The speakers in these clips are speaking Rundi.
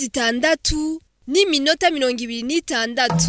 zitandatu n'iminota mirongo ibiri n'itandatu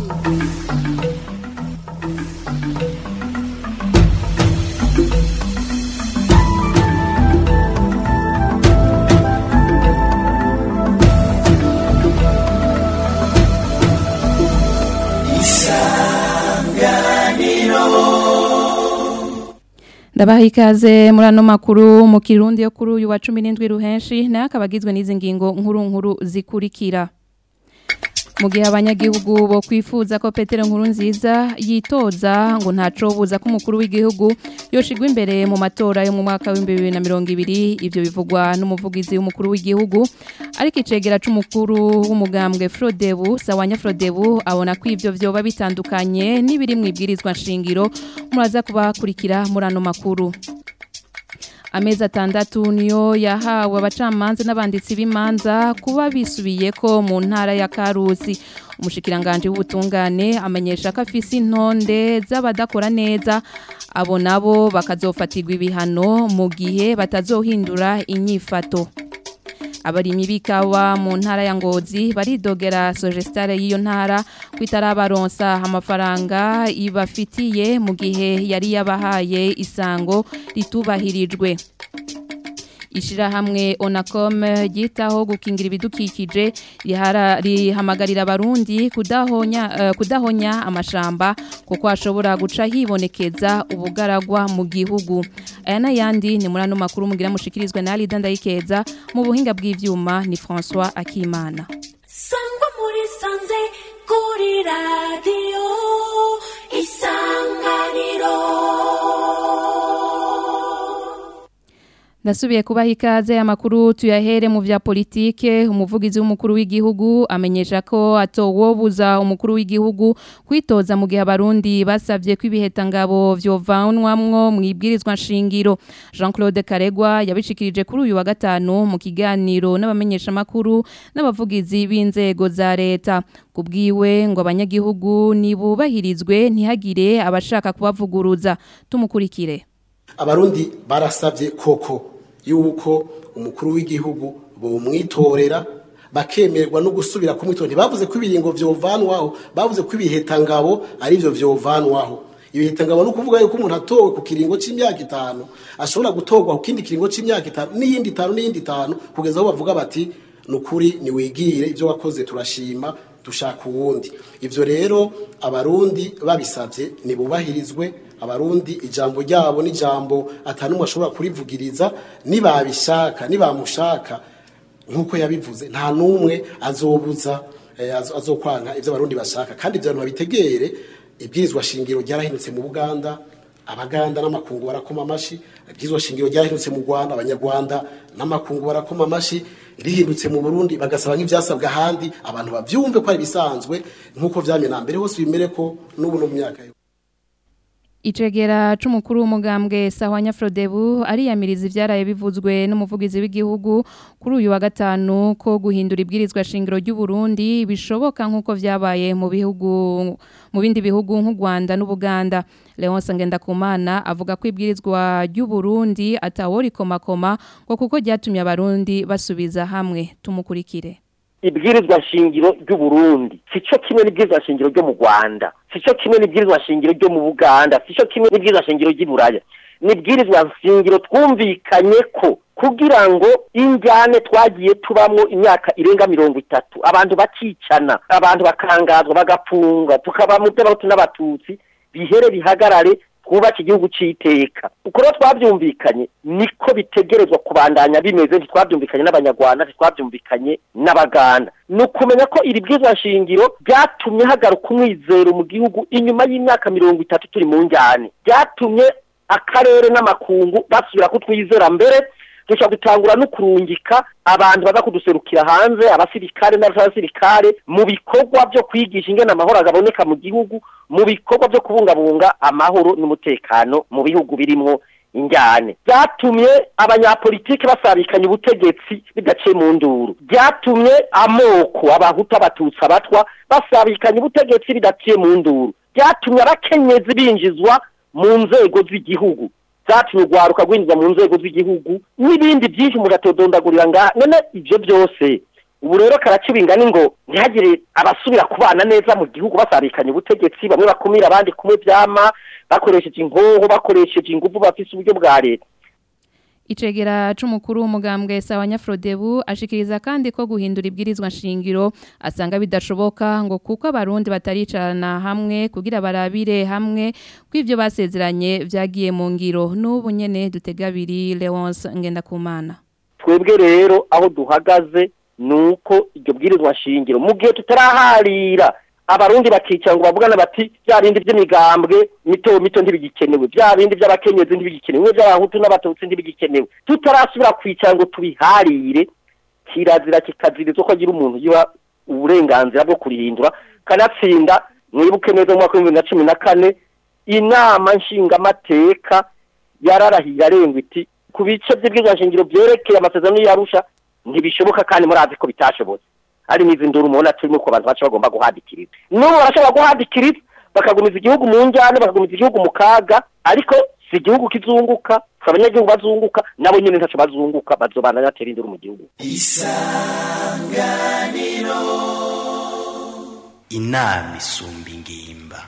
ndabaha ikaze muri ano makuru mu kirundi yo kuri uyu wa cumi n'indwi ruhenshi nayo akaba agizwe n'izi ngingo nkuru nkuru zikurikira mu gihe abanyagihugu bo kwifuza ko petero nkuru nziza yitoza ngo ntacobuza ko umukuru w'igihugu yoshigwa imbere mu matora yo mu mwaka w'ibihumbi bibiri na mirongo ibiri ibyo bivugwa n'umuvugizi w'umukuru w'igihugu ariko icegera c'umukuru w'umugambwe Frodebu Sawanya Frodebu abona ko ivyo vyoba bitandukanye n'ibiri mu ibwirizwa nshingiro muraza kubakurikira muri ano makuru amezi atandatu niyo yahawe abacamanza n'abanditsi b'imanza kuba bisubiye ko mu ntara ya Karusi umushikiranganje w'ubutungane amenyesha ko afise intonde z'abadakora neza abo nabo bakazofatirwa ibihano mu gihe batazohindura inyifato abarimyi bikawa mu ntara ya Ngozi baridogera Sogestare y'iyo ntara kwitarabaronsa amafaranga ibafitiye mu gihe yari yabahaye isango ritubahirijwe Ishirahamwe Onacom ryitaho gukingira ibidukikije rihamagarira abarundi kudahonya uh, kudahonya amashamba kuko ashobora guca hibonekeza ubugaragwa mu gihugu aya nayandi ni muri ano makuru mugira mushikirizwe na Alida Ndayikeza mu buhinga bw'ivyuma ni François Akimana Sangwa muri sanze kuri radio isanganiro Ndasubiye kubaha ikaze amakuru tuyahere mu vya politike umuvugizi w'umukuru w'igihugu amenyesha ko atowobuza umukuru w'igihugu kwitoza mu gihe abarundi basavye ko ibiheta ngabo vyovanwamwo mu ibwirizwa nshingiro Jean-Claude Karegwa yabishikirije kuri uyu wa gatanu mu kiganiro n'abamenyesha makuru n'abavugizi b'inzego za leta kubwiwe ngo abanyagihugu nibubahirizwe ntihagire abashaka kubavuguruza tumukurikire abarundi barasabye koko yuko umukuru w'igihugu bomwitorera bakemerwa no gusubira kumwitora ntibavuze ko ibiringo vyovanwaho bavuze ko ibihetangabo ari byo vyovanwaho ibihetangabo no kuvuga yuko umuntu atowe ku kiringo c'imyaka itanu ashobora gutorwa ku kindi kiringo c'imyaka itanu n'iyindi itanu n'iyindi itanu kugeza aho bavuga bati nukuri niwigire ibyo wakoze turashima dushaka uwundi ivyo rero abarundi babisavye nibubahirizwe abarundi ijambo ryabo n'ijambo atanumwe ashobora kurivugiriza nibabishaka nibamushaka nkuko yabivuze nta numwe azobuza eh, azo- azokwanka ivyo abarundi bashaka kandi ivyo abantu babitegere ibwirizwa shingiro ryarahindutse mu Buganda abaganda n'amakungu barakoma amashi ibwirizwa shingiro ryarahindutse mu Rwanda abanyarwanda n'amakungu barakoma amashi rihindutse mu Burundi bagasaba nk'ivyasabwa ahandi abantu bavyumve ko ari bisanzwe nkuko vyamye na mbere hose bimere ko n'ubu no mu myaka yo Icegera c'umukuru w'umugambwe Sahwanya Frodebu ariyamiriza ivyaraye bivuzwe n'umuvugizi w'igihugu kuri uyu wa gatanu ko guhindura ibwirizwa shingiro ry'u Burundi bishoboka nkuko vyabaye mu bihugu mu bindi bihugu nk'u Rwanda n'Ubuganda Leonce Ngendakumana avuga ko ibwirizwa ry'u Burundi atawori komakoma ngo kuko ryatumye abarundi basubiza hamwe tumukurikire ibwirizwa shingiro ry'u Burundi sico kimwe n'ibwirizwa shingiro ryo mu Rwanda sico kimwe n'ibwirizwa shingiro ryo mu Buganda sico kimwe n'ibwirizwa shingiro ry'i Buraya n'ibwirizwa shingiro twumvikanye ko kugira ngo injyane twagiye tubamwo imyaka irenga mirongo itatu abantu bakicana abantu bakangazwa bagapfunga tukaba mu by'abahutu n'abatutsi bihere bihagarare twubake igihugu c'iteka uko rero twavyumvikanye niko bitegerezwa kubandanya bimeze ntitwavyumvikanye n'abanyarwanda ntitwavyumvikanye n'abaganda ni ukumenya ko iri bwirizwa shingiro ryatumye hagaruka umwizero mu gihugu inyuma y'imyaka mirongo itatu turi mu njyane ryatumye akarere n'amakungu basubira kutwizera mbere dushobora gutangura no kurungika abantu baza kuduserukira hanze abasirikare n'abasirikare mu bikorwa byo kwigisha ingene amahoro agaboneka mu gihugu mu bikorwa byo kubungabunga amahoro n'umutekano mu bihugu birimwo injyane byatumye abanyapolitiki basabikanya ubutegetsi bidaciye mu nduru byatumye amoko abahutu abatutsi abatwa basabikanya ubutegetsi bidaciye mu nduru byatumye abakenyezi binjizwa mu nzego z'igihugu zatumye urwaruka rwinjiza mu nzego z'igihugu n'ibindi byinshi umuntu atodondagurira ngaha none ibyo byose ubu rero karaciba ingani ngo ntihagire abasubira kubana neza mu gihugu basabikanye ubutegetsi bamwe bakumira abandi kumwe vyama bakoresheje inkoho bakoresheje inguvu bafise uburyo bwa leta Icegera c'umukuru w'umugambwe sawa Nyafrodebu ashikiriza kandi ko guhindura ibwirizwa nshingiro asanga bidashoboka ngo kuko abarundi bataricarana hamwe kugira barabire hamwe kw'ivyo basezeranye vyagiye mu ngiro n'ubu nyene dutegabiri Leonce Ngendakumana twebwe rero aho duhagaze nuko iryo bwirizwa nshingiro mu gihe tutaraharira abarundi bakicara ngo bavugana bati bya bindi by'imigambwe mito mito ntibigikenewe bya bindi by'abakenyezi ntibigikenewe by'abahutu n'abatutsi ntibigikenewe tutarasubira kwicara ngo tubiharire kirazira kikazirizwa ko agira umuntu yiba uburenganzira bwo kurihindura kanatsinda mwibuke neza mu mwaka w'ibihumbi bibiri na cumi na kane inama nshingamateka yararahiye arengwa iti ku bice by'ubwizanshingiro byerekeye amasezerano y'arusha ntibishoboka kandi murazi ko bitashobotse ari n'izi nduru mubona turimo ku bantu bacu bagomba guhadikiriza n'ubu barashobora guhadikiriza bakagumiza igihugu mu njyane bakagumiza igihugu mu kaga ariko si igihugu kizunguka si abanyagihugu bazunguka nabo nyine ntacyo bazunguka bazobana batera induru mu gihugu inama isumba ingimba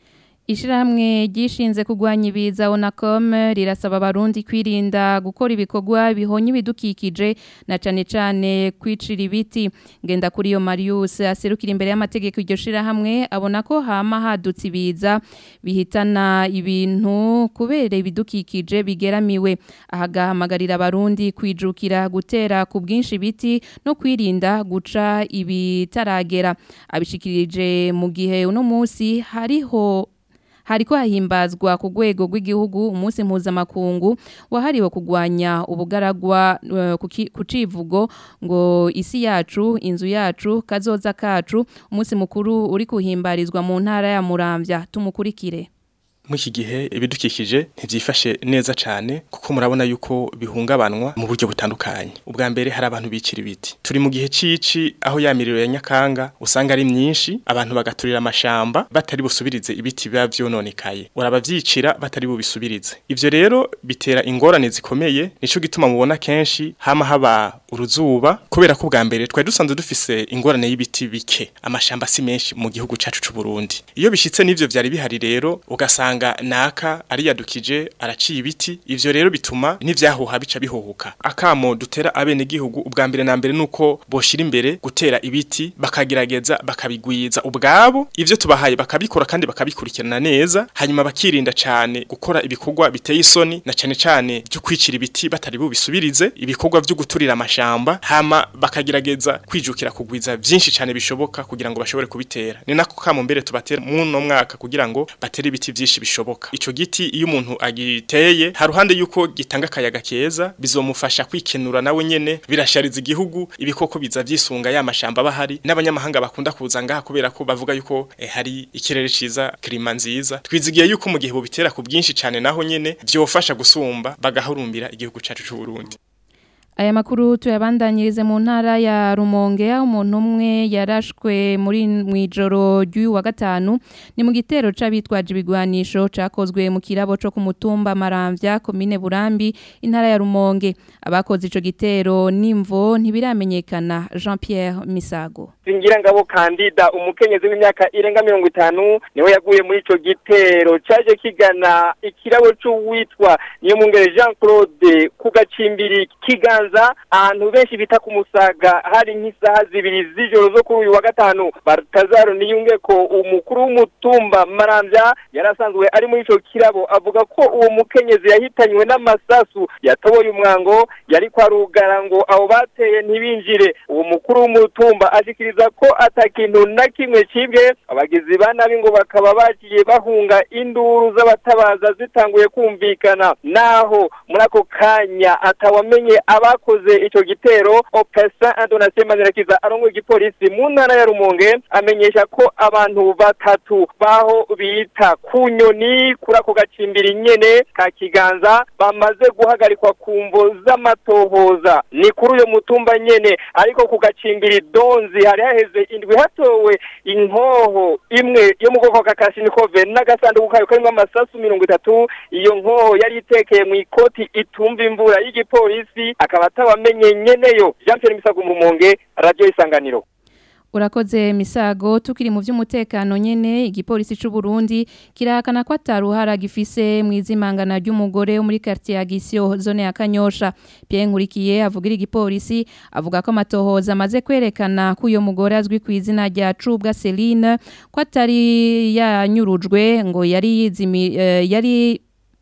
Ishirahamwe ryishinze kugwanya ibiza Onacom rirasaba abarundi kwirinda gukora ibikorwa bihonye ibidukikije na cane cane kwicira ibiti ngenda kuri yo Marius aserukira imbere y'amategeko iryo shirahamwe abona ko hama hadutse ibiza bihitana ibintu kubera ibidukikije bigeramiwe ahagahamagarira abarundi kwijukira gutera ku bwinshi ibiti no kwirinda guca ibitaragera abishikirije mu gihe uno munsi hariho hariko hahimbazwa ku rwego rw'igihugu umunsi mpuzamakungu wahariwe kugwanya ubugaragwa uh, ku civugo ngo isi yacu inzu yacu kazoza kacu umunsi mukuru uri kuhimbarizwa mu ntara ya Muramvya tumukurikire muri iki gihe ibidukikije ntibyifashe neza cyane kuko murabona yuko bihungabanwa mu buryo butandukanye ubwa mbere hari abantu bicira ibiti turi mu gihe cici aho ya miriro ya nyakanga usanga ari myinshi abantu bagaturira amashamba batari busubirize ibiti biba vyononekaye urabavyicira batari bubisubirize ivyo rero bitera ingorane zikomeye nico gituma mubona kenshi hama haba uruzuba kubera ko ubwa mbere twari dusanzwe dufise ingorane y'ibiti bike amashamba si menshi mu gihugu cacu c'u Burundi iyo bishitse n'ivyo vyari bihari rero ugasanga ugasanga naka ariyadukije araciye ibiti ivyo rero bituma n'ivyahuha bica bihuhuka akamo dutera abene gihugu ubwa mbere na mbere nuko boshira imbere gutera ibiti bakagerageza bakabigwiza ubwabo ivyo tubahaye bakabikora kandi bakabikurikirana neza hanyuma bakirinda cane gukora ibikorwa biteye isoni na cane cane byo kwicira ibiti batari bubisubirize ibikorwa byo guturira amashamba hama bakagerageza kwijukira kugwiza vyinshi cane bishoboka kugira ngo bashobore kubitera ni nako kamo mbere tubatera mu no mwaka kugira ngo batere ibiti vyinshi bishoboka ico giti iyo umuntu agiteye haruhande yuko gitanga akayaga keza bizomufasha kwikenura nawe nyene birashariza igihugu ibikoko biza vyisunga ya mashamba bahari n'abanyamahanga bakunda kuza ngaha kubera ko bavuga yuko eh, hari ikirere ciza klima nziza twizigiye yuko mu gihe bubitera ku bwinshi cane naho nyene vyofasha gusumba bagahurumbira igihugu cacu c'u Burundi Aya makuru tuyabandanyirize mu ntara ya Rumonge aho umuntu umwe yarashwe muri mwijoro ry'uyu wa gatanu ni mu gitero c'abitwaje ibigwanisho cakozwe mu kirabo co ku mutumba Maramvya komine Burambi intara ya Rumonge abakoze ico gitero nimvo ntibiramenyekana Jean Pierre Misago Singira ngabo kandida umukenyezi w'imyaka irenga 50 niwe yaguye muri ico gitero caje kigana ikirabo c'uwitwa niyo mungere Jean Claude kugacimbiri kiganza ahantu benshi bita ku musaga hari nk'isaha zibiri z'ijoro zo kuri uyu wa gatanu Bartazaro niyunge ko umukuru w'umutumba Maramvya yarasanzwe ari muri ico kirabo avuga ko uwo mukenyezi yahitanywe n'amasasu yatoboye umwango yari kwarugara ngo abo bateye ntibinjire uwo mukuru w'umutumba ashikiriza ko atakintu na kimwe cibwe abagizi ba nabi ngo bakaba bagiye bahunga induru z'abatabaza zitanguye kumvikana naho muri ako kanya atawamenye abakoze ico gitero opesa Antonatien Manirakiza arongo igipolisi mu ntara ya Rumonge amenyesha ko abantu batatu baho bita kunyoni kuri ako gacimbiri nyene ka kiganza bamaze guhagarikwa ku mvo z'amatohoza ni kuri uyo mutumba nyene ariko ku gacimbiri donzi hari haheze indwi hatowe inkoho imwe yo mu bwoko bwa kashinikove n'agasanduku kayo karimo amasasu mirongo itatu iyo nkoho yari itekeye mu ikoti itumva imvura y'igipolisi akaba atawamenye nyeneyo Jean Pierre Misago mu Rumonge radio isanganiro Urakoze misago tukiri mu vy'umutekano nyene igipolisi c'u Burundi kirahakana ko ataruhara gifise mu izimangana ry'umugore wo muri quartier ya Gisyo zone ya Kanyosha Pierre Nkurikiye avugira igipolisi avuga ko amatohoza amaze kwerekana ko uyo mugore azwi ku izina rya Cubwa Celine ko atari yanyurujwe ngo yari yizimi eh, yari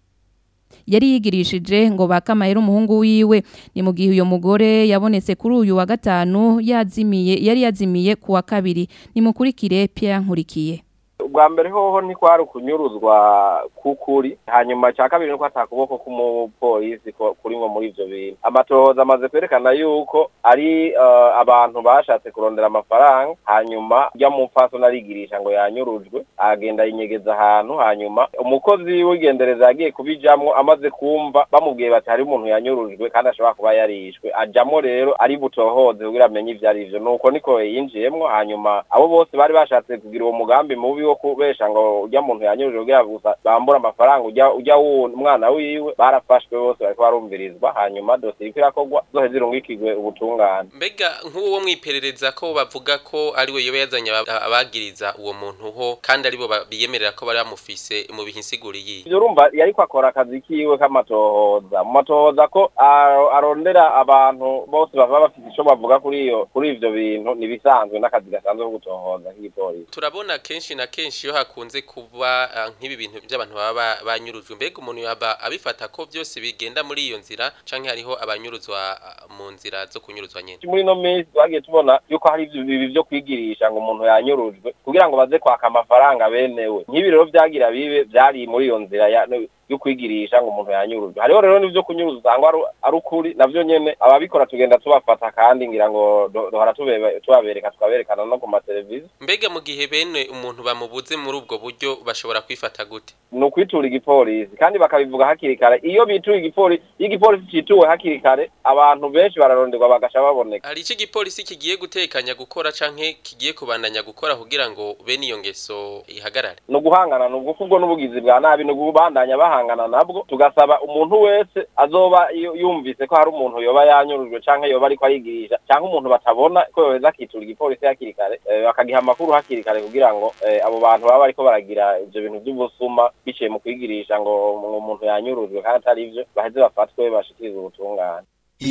yari yigirishije ngo bakamahera umuhungu wiwe ni mu gihe uyo mugore yabonetse kuri uyu wa gatanu yazimiye yari yazimiye ku wa kabiri nimukurikire Pierre Nkurikiye ubwa mbere hoho ni kwari ukunyuruzwa kukuri hanyuma cya kabiri nuko atakuboko k'umupolisi ko- kurimwo muri ivyo bintu amatohoza amaze kwerekana yuko ari eh, abantu bashatse kurondera amafaranga hanyuma ujya mu mpaso narigirisha ngo yanyurujwe agenda yinyegeza ahantu hanyuma umukozi w'igendereza yagiye kubijamwo amaze kumva bamubwiye bati hari umuntu yanyurujwe kandi ashobora kuba yarishwe ajamwo rero ari butohoze kugira amenye ivyo ari vyo nuko niko yinjiyemwo hanyuma abo bose bari bashatse kugira uwo mugambi mubi wo kubesha ngo ujya muntu yanyurujwe kugira gusa bambura amafaranga ujya ujya wuwo umwana wiwe barafashwe bose bariko barumvirizwa hanyuma dosiye iriko irakorwa zoheza irungikirwe ubutungane mbega nk'uwo mwiperereza ko bavuga ko ari we yoba yazanye aba- abagiriza uwo muntu ho kandi aribo ba- biyemerera ko bari bamufise mu bihinsiguriye ivyo urumva yariko akora akazi kiwe k'amatohoza mu matohoza ko aro- arondera abantu bose baba bafite ico bavuga kuri iyo kuri ivyo bintu nibisanzwe n'akazi gasanzwe ko gutohoza k'igipolisi turabona kenshi na kenshi iyo hakunze kuba ah, nk'ibi bintu by'abantu baba ba- banyurujwe mbega umuntu yaba abifata ko byose bigenda muri iyo nzira canke hariho abanyuruzwa ah, mu nzira zo kunyuruzwa nyene muri ino minsi twagiye tubona yuko hari ivyo bibi vyo kwigirisha ngo umuntu yanyurujwe kugira ngo baze kwaka amafaranga benewe nk'ibi rero vyagira bibe vyari muri iyo nzira ya yo kwigirisha ngo umuntu yanyurujwe hariho rero n'ivyo kunyuruza usanga ari- ari ukuri navyo nyene ababikora tugenda tubafata kandi ngira ngo do- dohora tubebe- tubabereka tukaberekana no ku mateleviziyo mbega mu gihe bene umuntu bamubuze muri ubwo buryo bashobora kwifata gute ni ukwitura igipolisi kandi bakabivuga hakiri kare iyo bituye igipolisi iyo igipolisi cituwe hakiri kare abantu benshi bararonderwa bagasha baboneka hari iki gipolisi kigiye gutekanya gukora canke kigiye kubandanya gukora kugira ngo bene iyo ngeso ihagarare ni uguhangana ni ubwo n'ubugizi bwa nabi ni ukubandanya bahangana nabwo tugasaba umuntu wese azoba yu- yumvise ko hari umuntu yoba yanyurujwe canke yoba ariko arigirisha canke umuntu batabona ko yoheza akitura igipolisi hakiri kare eh, bakagiha amakuru hakiri kare kugira ngo eh, abo bantu baba bariko baragira ivyo bintu vy'ubusuma biciye mu kwigirisha ngo ngo umuntu yanyurujwe kandi atari ivyo baheze bafatwe bashikirizwe ubutungane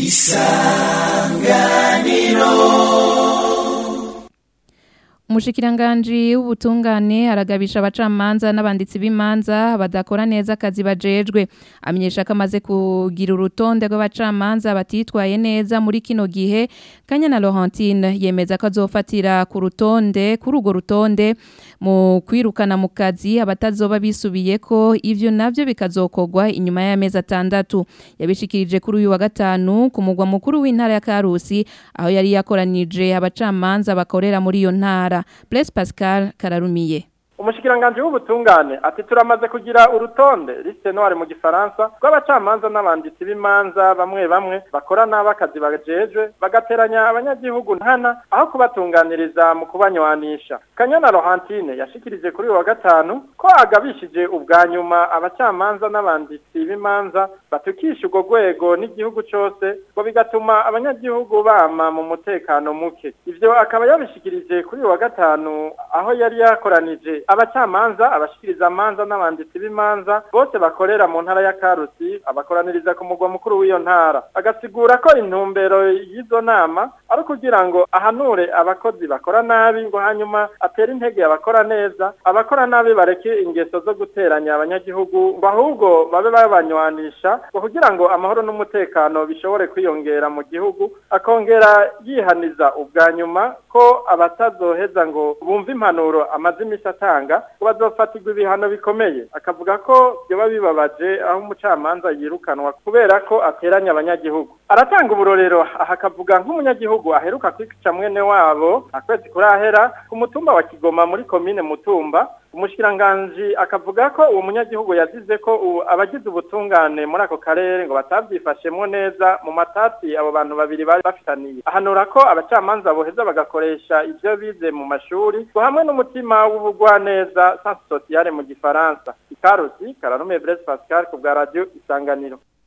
Umushikiranganji w'ubutungane aragabisha abacamanza n'abanditsi b'imanza badakora neza akazi bajejwe amenyesha ko amaze kugira urutonde rw'abacamanza batitwaye neza muri kino gihe Kanyana Laurentine yemeza ko azofatira ku rutonde kuri urwo rutonde mu kwirukana mu kazi abatazoba bisubiye ko ivyo navyo bikazokogwa inyuma y'amezi atandatu yabishikirije kuri uyu wa gatanu ku mugwa mukuru w'intara ya Karusi aho yari yakoranije abacamanza bakorera muri iyo ntara Blaise Pascal Kararumiye umushikiranganji w'ubutungane ati turamaze kugira urutonde liste noire mu gifaransa rw'abacamanza n'abanditsi b'imanza bamwe bamwe bakora nabi akazi bajejwe bagateranya abanyagihugu nkana aho kubatunganiriza mu kubanywanisha kanyana rohantine yashikirije kuri uyu wa gatanu ko agabishije ubwa nyuma abacamanza n'abanditsi b'imanza batukisha urwo rwego n'igihugu cose ngo bigatuma abanyagihugu bama mu mutekano muke ivyo akaba yabishikirije kuri uyu wa gatanu aho yari yakoranije abacamanza abashikiriza amanza n'abanditsi b'imanza bose bakorera mu ntara ya Karusi abakoraniriza ku mugwa mukuru w'iyo ntara agasigura ko intumbero y'izo nama ari ukugira ngo ahanure abakozi bakora nabi ngo hanyuma atere intege abakora neza abakora nabi bareke ingeso zo guteranya abanyagihugu ngo ahubwo babe babanywanisha ngo kugira ngo amahoro n'umutekano bishobore kwiyongera mu gihugu akongera yihaniza ubwa nyuma ko abatazoheza ngo bumve impanuro amaze imisi atanga ngo bazofatirwa ibihano bikomeye akavuga ko byoba bibabaje aho umucamanza yirukanwa kubera ko ateranya abanyagihugu aratanga uburorero aha akavuga nk'umunyagihugu aheruka kwica mwene wabo akwezi kurahera ku mutumba wa kigoma muri komine mutumba umushikiranganji akavuga ko uwo munyagihugu yazize ko ubu abagize ubutungane muri ako karere ngo batabyifashemwo neza mu matati abo bantu babiri bari bafitaniye ahanura ko abacamanza boheza bagakoresha ivyo bize mu mashuri ngo hamwe n'umutima w'ubugwaneza sans sociale mu gifaransa ikarusi kararume Blaise Pascal ku bwa radio isanganiro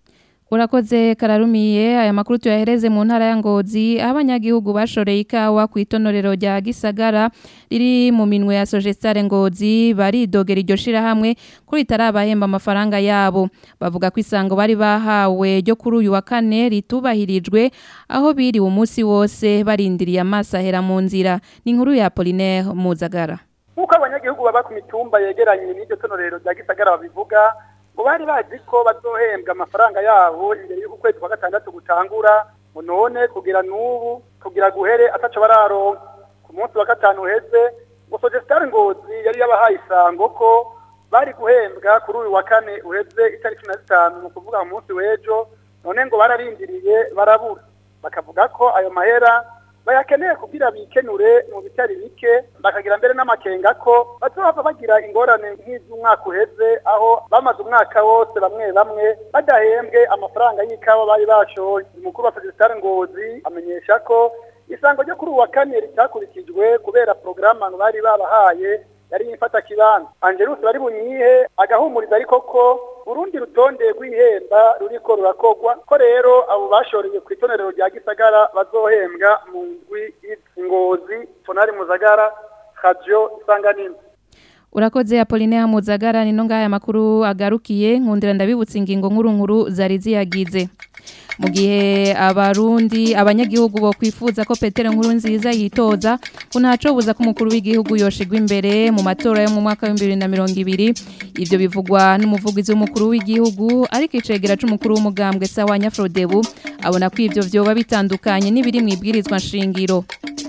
Urakoze kararumiye aya makuru tuyahereze mu ntara ya Ngozi abanyagihugu bashoreye ikawa ku itonorero rya Gisagara riri mu minwe ya Sogestare Ngozi baridogera iryo shira hamwe kuri itarabahemba amafaranga yabo bavuga ko isango bari bahawe ryo kuri uyu wa kane ritubahirijwe aho biri umunsi wose barindiriye amaso ahera mu nzira ni inkuru ya Apollinaire Muzagara nk'uko abanyagihugu baba ku mitumba yegeranye n'iryo tonorero rya Gisagara babivuga ngo bari bazi ko bazohembwa amafaranga yabo imbere y'uko kwezi kwa gatandatu gutangura ngo none kugira n'ubu kugira guhere ataco bararonka ku munsi wa gatanu uheze ngo Sogestare Ngozi yari yabahaye isango ko bari guhembwa kuri uyu wa kane uheze itariki na zitanu ni ukuvuga mu munsi w'ejo none ngo bararindiriye barabura bakavuga ko ayo mahera bayakeneye kugira bikenure mu bitari bike bakagira mbere n'amakenga ko bazohava bagira ingorane nk'iz'umwaka uheze aho bamaze umwaka wose bamwe bamwe badahembwe amafaranga y'ikawa bari bashoye umukuru wa Sogestare Ngozi amenyesha ko isango ryo kuri uwa kane ritakurikijwe kubera porogaramu bari babahaye yari yifata kibanza Angelus bari bunyihe agahumuriza ariko ko urundi rutonde rw'ihemba ruriko rurakogwa ko rero abo bashoreye ku itonerero rya Gisagara bazohembwa mu ndwi ingozi tonari muzagara radio isanganiro Urakoze Apollinaire Muzagara nino ngaya makuru agarukiye nkundira ndabibutsa ingingo nkuru nkuru zari ziyagize mu gihe abarundi abanyagihugu bo kwifuza ko Petero nkuru nziza yitoza kunacobuza ko umukuru w'igihugu yoshigwa imbere mu matora yo mu mwaka wa 2020 ivyo bivugwa n'umuvugizi w'umukuru w'igihugu ariko icegera c'umukuru w'umugambwe Sawanya Frodebu abona ko ivyo vyoba bitandukanye n'ibiri mwibwirizwa nshingiro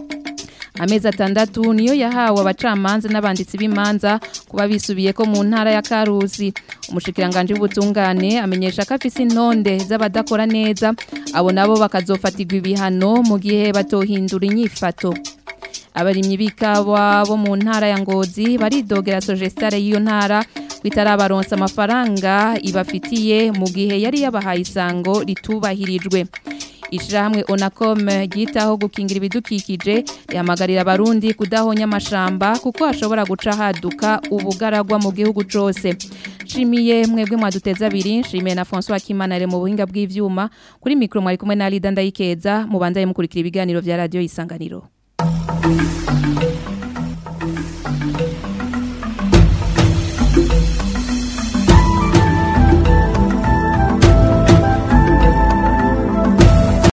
amezi atandatu niyo yahawe abacamanza n'abanditsi b'imanza kuba bisubiye ko mu ntara ya Karuzi umushikiranganje w'ubutungane amenyesha ko afise intonde z'abadakora neza abo nabo bakazofatirwa ibihano mu gihe batohindura inyifato abarimyi b'ikawa bo mu ntara ya Ngozi baridogera Sogestare y'iyo ntara kwitarabaronsa amafaranga ibafitiye mu gihe yari yabahaye isango ritubahirijwe Ishirahamwe Onacom ryitaho gukingira ibidukikije rihamagarira abarundi kudahonya amashamba kuko hashobora guca haduka ubugaragwa mu gihugu cose. Shimiye mwebwe mwaduteza abiri, shimiye na François Kimanare mu buhinga bw'ivyuma, kuri mikro mwari kumwe na Lida Ndayikeza, mubandaye mukurikira ibiganiro vya radio Isanganiro.